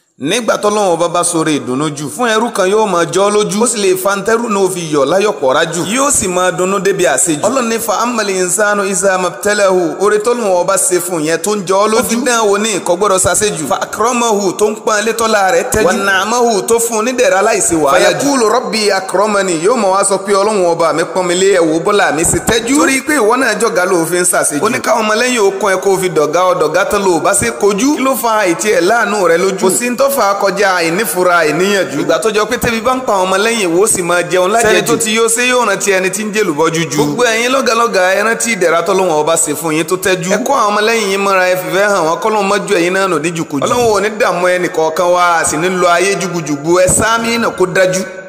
nígbà tọ́lọ́wọ́n bá bá sọ̀rọ̀ ìdùnnú jù fún ẹrú kan yóò máa jọ́ lójú ó sì lè fa ntẹ́rù náà fi yọ̀ láyọ̀pọ̀ rájù yóò sì máa dunnú débi àṣejù ọlọ́ni fa amali insanu isa mabtalahu oore tọ́lọ́wọ́n bá ṣe fún yẹn tó ń jọ́ lójú ó fi dán wò ní ìkọ́ gbọ́dọ̀ ṣàṣejù fa akramahu tó ń pọ́n létọ́lá rẹ̀ tẹ́jú wa na'amahu tó fún nídẹ̀ẹ́rẹ́ aláìsí wàhálà jù fayakulu rabbi akramani yóò mọ̀ wá sọ pé ọlọ́run ọba mi pọ́n mi lé ẹ̀wò bọ́lá mi sì tẹ́jú torí pé ìwọ náà jọ̀gá ló fi ń ṣàṣejù ó ní káwọn ọmọlẹ́yìn okun ẹ̀ kó fi dọ̀gá ọ̀dọ̀gá tán ló bá ṣe kojú kí ló fa àìtí ẹ̀ láàánú rẹ lójú kò sí ń tọ́fà kọjá àìnífura àìníyànjú ìgbà tó jọ pé tẹ́bi bá ń pa àwọn ọmọlẹ́yìn wo sì máa jẹun lájẹjù sẹ́ni tó ti yóò ṣe yóò rántí ẹni tí ń jẹ́ lùbọ́ jújú gbogbo ẹ̀yin lọ́gàlọ́gà ẹ rántí ìdẹ̀ra tọ́lọ́wọ́n ọba ṣe fún yín tó tẹ́jú ẹ kó àwọn ọmọlẹ́yìn yín mọ́ra ẹ fìfẹ́ hàn wọ́n kọ́lọ́ mọ́jú ẹ̀yin náà nò ní jùkújù ọlọ́run ò ní dààmú ẹnì kọ̀ọ̀kan wá sì ní lọ ayé jùgùjùgù ẹ sáámi náà kó dájú